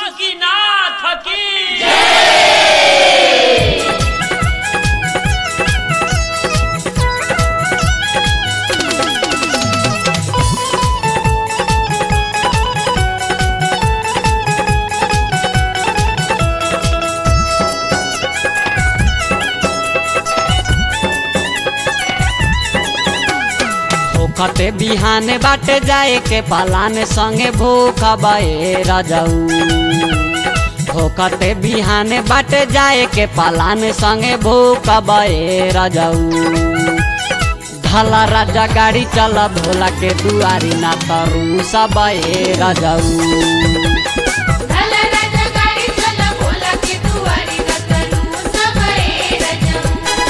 बासुकीनाथ की होखते बिहान बाटे जाए के पलान संगे भूख बए रजऊ होखते बिहान बाटे जाए के पलान संगे भूख बए रजऊ धला राजा गाड़ी चल भोला के दुआरी ना तरू सब रजऊ भला राजा गाडी चला बोला की दुवारी रतरू सबळे रजऊ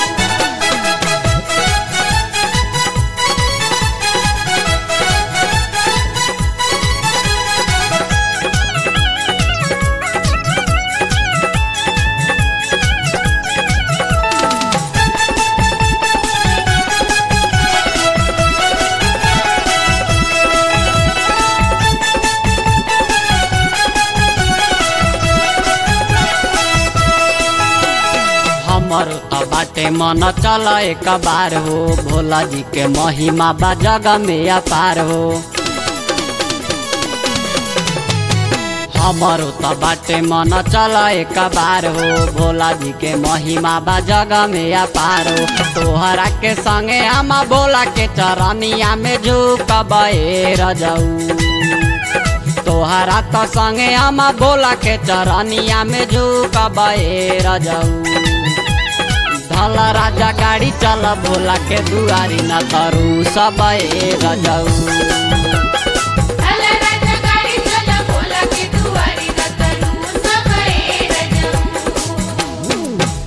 हमर त बाटे मन चल एक बार हो भोला जी के महिमा बा जग में अपार हो हमर त बाटे मन चल एक बार हो भोला जी के महिमा बा जग में अपार हो तोहरा के संगे हम भोला के चरनिया में झुक रजऊ तोहरा त संगे हम भोला के चरनिया में झुक रजऊ धल राजा गाड़ी चल भोला के दुआरी न तरू सब रजऊ भला राजा गाडी चला बोला की दुवारी रतरू सबळे रजऊ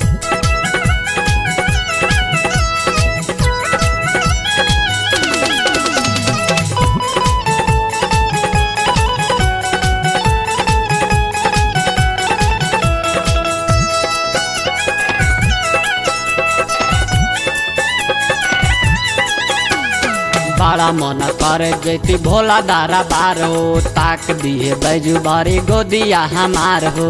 बड़ा मन करे जैती भोला दारा बार हो ताक दिए बैजू बारी गोदिया हमार हो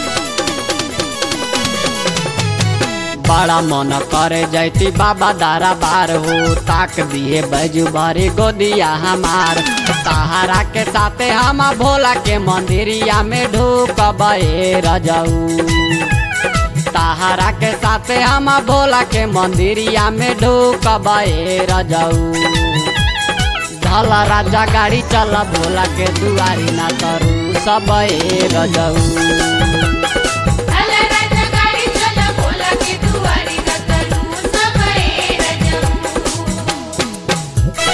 बड़ा मन करे जैती बाबा दारा बार हो ताक दिए बैजू बारी गोदिया हमार सहारा के साथे हम भोला के मंदिरिया में ढूक रजऊ सहारा के साथे हम भोला के मंदिरिया में ढूक रजऊ धल राजा गाड़ी चल भोला के दुआरी ना तरू सब रजऊ भला राजा गाडी चला बोला की दुवारी रतरू सबळे रजऊ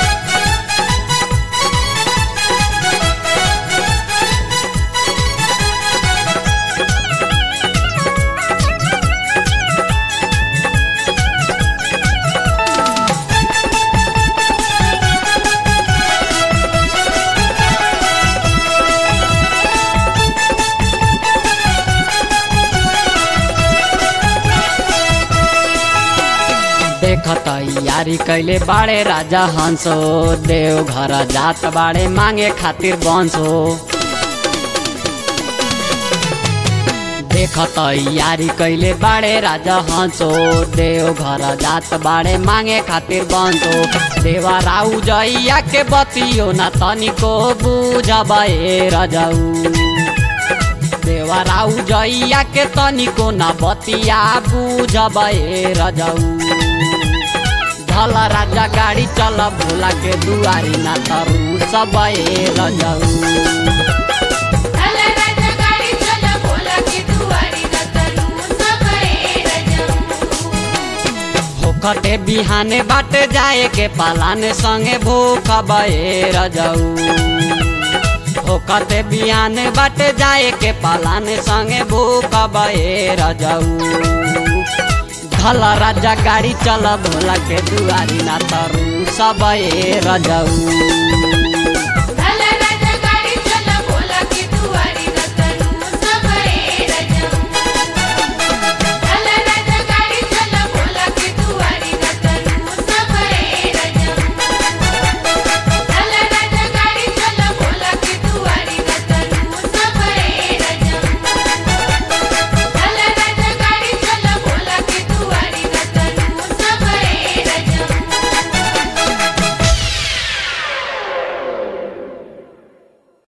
देखत यारी कैले बाड़े राजा हंसो देव घर जात बाड़े मांगे खातिर बंसो देखत यारी कैले बाड़े राजा हंसो देव घर जात बाड़े मांगे खातिर बंसो देवा राउ जइया के बतियो ना तनिको बुझबे रजऊ देवा राउ जइया के तनिको ना बतिया बुझबे रजऊ धल राजा गाड़ी चल भोला के दुआरी ना तरू सब रजऊ भला राजा गाडी चला बोला की दुवारी रतरू सबळे रजऊ होखते बिहाने बाटे जाए के पालाने संगे भूख बए रजऊ होखते बिहाने बाटे जाए के पालाने संगे भूख बए रजऊ धल राजा गाड़ी चल भोला के दुआरी ना तरू सब रजऊ